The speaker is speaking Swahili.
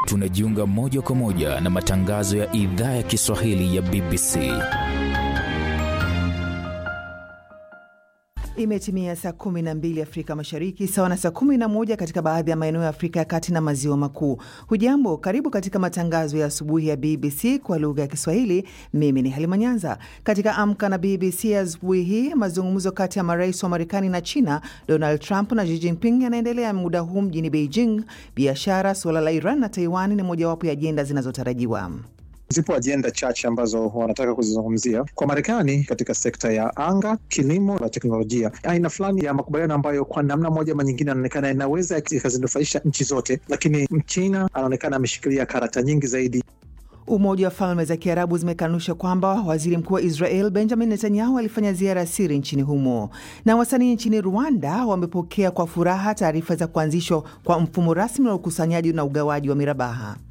tunajiunga moja kwa moja na matangazo ya idhaa ya Kiswahili ya BBC. Imetimia saa 12 Afrika Mashariki, sawa na saa 11 katika baadhi ya maeneo ya Afrika ya Kati na Maziwa Makuu. Hujambo, karibu katika matangazo ya asubuhi ya BBC kwa lugha ya Kiswahili. Mimi ni Halima Nyanza. Katika Amka na BBC asubuhi hii, mazungumzo kati ya marais wa Marekani na China, Donald Trump na Xi Jinping, yanaendelea muda huu mjini Beijing. Biashara, suala la Iran na Taiwan ni mojawapo ya ajenda zinazotarajiwa. Zipo ajenda chache ambazo wanataka kuzizungumzia kwa Marekani katika sekta ya anga, kilimo na teknolojia, aina fulani ya makubaliano ambayo kwa namna moja ama nyingine anaonekana inaweza ikazinufaisha nchi zote, lakini Mchina anaonekana ameshikilia karata nyingi zaidi. Umoja wa Falme za Kiarabu zimekanusha kwamba waziri mkuu wa Israel Benjamin Netanyahu alifanya ziara ya siri nchini humo. Na wasanii nchini Rwanda wamepokea kwa furaha taarifa za kuanzishwa kwa mfumo rasmi wa ukusanyaji na ugawaji wa mirabaha.